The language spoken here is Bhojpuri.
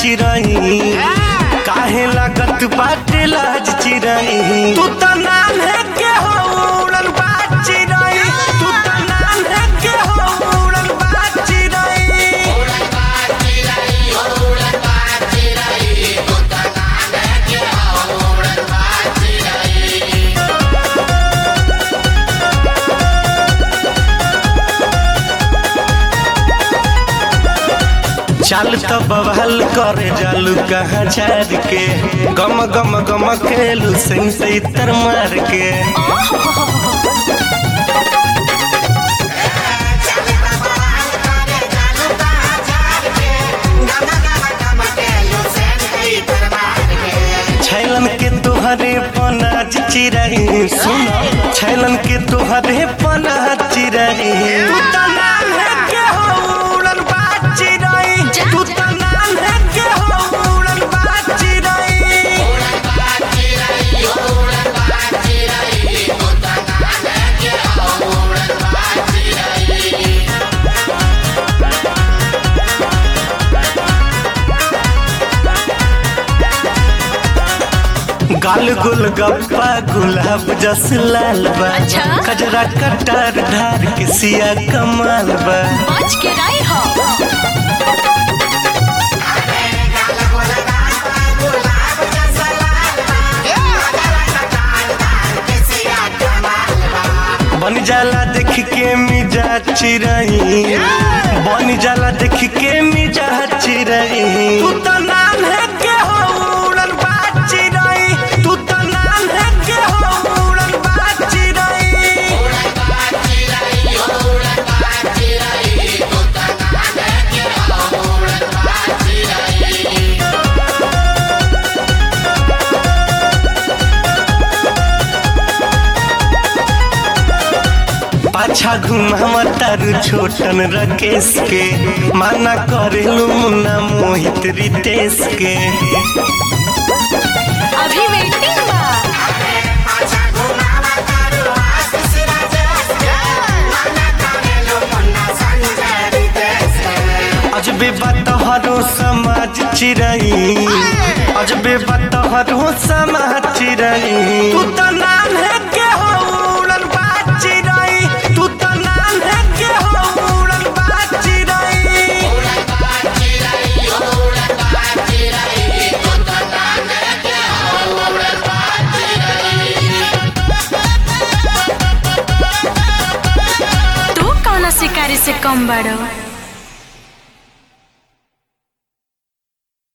चिरई काहे लागत बाटे लाज चिरई तू त नाम है के हो उड़न बाज चिरई तू त नाम है के हो उड़न बाज चिरई चल तो बवाल करे जालू कहाँ झाड़ के गम गम गम खेलू सिंह से इतर मार के छैलन के तोहरे पना चिरई सुन छैलन के तोहरे पना चिरई तू त नाम है के हो उड़न बाज चिरई तू त नाम है के हो उड़न बाज चिरई गाल गुल गप्पा गुलाब जस लाल बा अच्छा। कजरा कटार धार के सिया कमाल बा बच के राई हो बन जाला देख के मिजा चिरई बन जाला देख के मिजा चिरई तू त नाम है के हो उड़न बाज चिरई तू त नाम है के हो उड़न बाज चिरई पाछा घुमावा तारू छोटन रकेश के माना करेलू मुन्ना मोहित रितेश के अभी वेटिंग बा अजबे बतहरो समाज चिरई अजबे बतहरो समाज चिरई तू त नाम है के हो उड़न बाज चिरई तू त नाम है के हो उड़न बाज चिरई तू कौन शिकारी से कम बड़ो